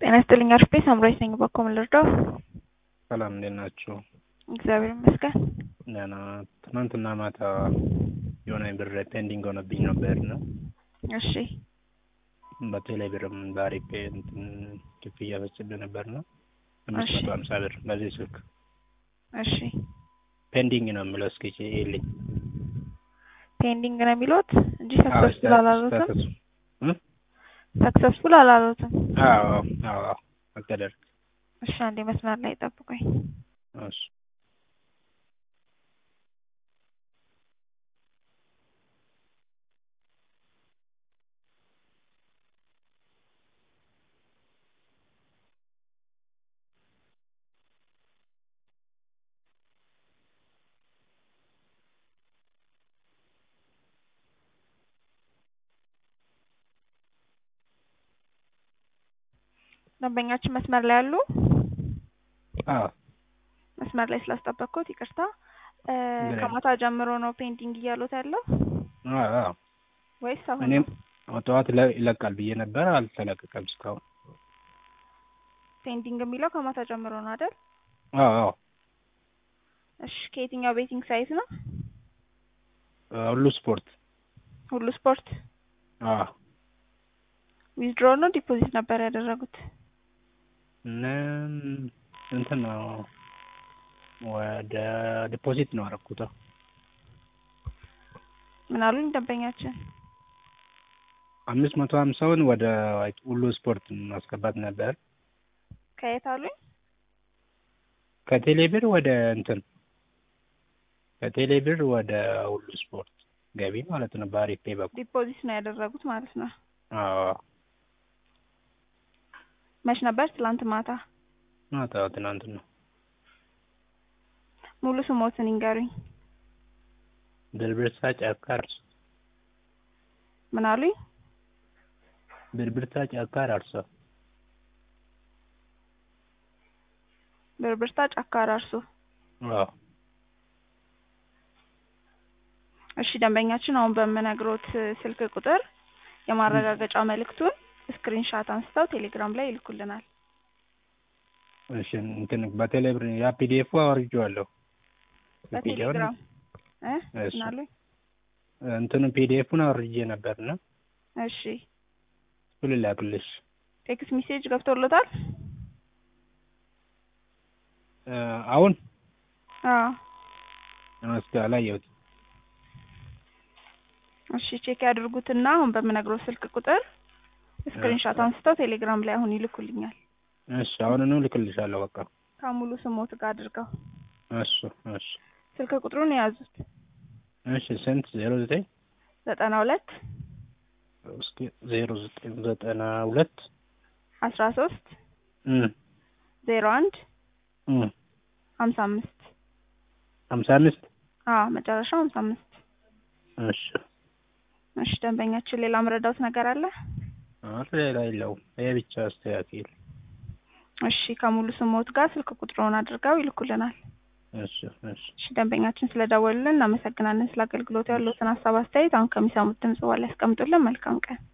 ጤና ይስጥልኝ አርፌ ሳምራዊት ነኝ። በኮም ልርዳው? ሰላም እንዴት ናችሁ? እግዚአብሔር ይመስገን። ደህና። ትናንትና ማታ የሆነ ብር ፔንዲንግ ሆነብኝ ነበር ነው እሺ በቴሌ ብርም በአሪፍ እንትን ክፍያ ፈጽሜ ነበር ነው አምስት እሺ። መቶ ሀምሳ ብር በዚህ ስልክ እሺ ፔንዲንግ ነው የሚለው እስኪ ይልኝ ፔንዲንግ ነው የሚሉት እንጂ ሰክሰስፉል አላሉትም። እ? ሰክሰስፉል አላሉትም። አዎ አዎ አዎ አልተደረገም። እሺ አንዴ መስመር ላይ ጠብቁኝ። እሺ ደንበኛችን መስመር ላይ ያሉ አዎ መስመር ላይ ስላስጠበቅኩት ይቅርታ። እ፣ ምንም። ከማታ ጀምሮ ነው ፔንዲንግ እያሉት ያለው አዎ አዎ ወይስ አሁን እኔም ነው? ጠዋት ይለ- ይለቃል ብዬ ነበር አልተለቀቀም እስካሁን። ፔንዲንግ የሚለው ከማታ ጀምሮ ነው አይደል? አዎ አዎ እሺ ከየትኛው ቤቲንግ ሳይት ነው? ሁሉ ስፖርት ሁሉ ስፖርት አዎ ዊዝድሮ ነው ዲፖዚት ነበር ያደረጉት? እነም እንትን ነው ወደ ዲፖዚት ነው አደረኩት። ምን አሉኝ ደንበኛችን? አምስት መቶ ሀምሳውን ወደ ሁሉ ስፖርት ማስገባት ነበር ከየት አሉኝ? ከቴሌ ብር ወደ እንትን ከቴሌ ብር ወደ ሁሉ ስፖርት ገቢ ማለት ነው። በአሪፍ ፔ በኩል ዲፖዚት ነው ያደረጉት ማለት ነው። አዎ መች ነበር? ትላንት ማታ። ማታ ትናንት ነው። ሙሉ ስሞትን ይንገሩኝ። ብርብርታ ጫካ አርሶ ምን አሉኝ? ብርብርታ ጫካ አርሶ ብርብርታ ጫካ አራርሶ። አዎ እሺ ደንበኛችን አሁን በምነግሮት ስልክ ቁጥር የማረጋገጫ መልእክቱን ስክሪንሻት አንስተው ቴሌግራም ላይ ይልኩልናል። እሺ እንትን በቴሌ ብር ያ ፒዲኤፉ አወርጄዋለሁ። በቴሌግራም እ እሺ። ምን አሉኝ? እንትኑ ፒዲኤፉን አወርጄ ነበርና እሺ እሱ ልላክልሽ። ቴክስት ሜሴጅ ገብቶሎታል? እ፣ አሁን አዎ እስኪ አላየሁትም። እሺ ቼክ ያድርጉትና አሁን በምነግረው ስልክ ቁጥር ስክሪንሻት አንስተው ቴሌግራም ላይ አሁን ይልኩልኛል። እሺ አሁኑኑ ልክልሻለሁ። በቃ ከሙሉ ስሞት ጋር አድርገው እሺ እሺ ስልክ ቁጥሩን የያዙት እሺ ስንት ዜሮ ዘጠኝ ዘጠና ሁለት እስኪ ዜሮ ዘጠኝ ዘጠና ሁለት አስራ ሶስት እም ዜሮ አንድ እም ሀምሳ አምስት ሀምሳ አምስት አዎ መጨረሻው ሀምሳ አምስት እሺ እሺ ደንበኛችን ሌላ መረዳት ነገር አለ? አረ ሌላ የለውም። ይሄ ብቻ አስተካክል። እሺ ከሙሉ ስሞት ጋር ስልክ ቁጥሩን አድርገው ይልኩልናል። እሺ እሺ እሺ ደንበኛችን ስለደወሉልን እናመሰግናለን። ስለ አገልግሎቱ ያለዎትን ሀሳብ አስተያየት አሁን ከሚሰሙት ድምጽ በኋላ ያስቀምጡልን። መልካም ቀን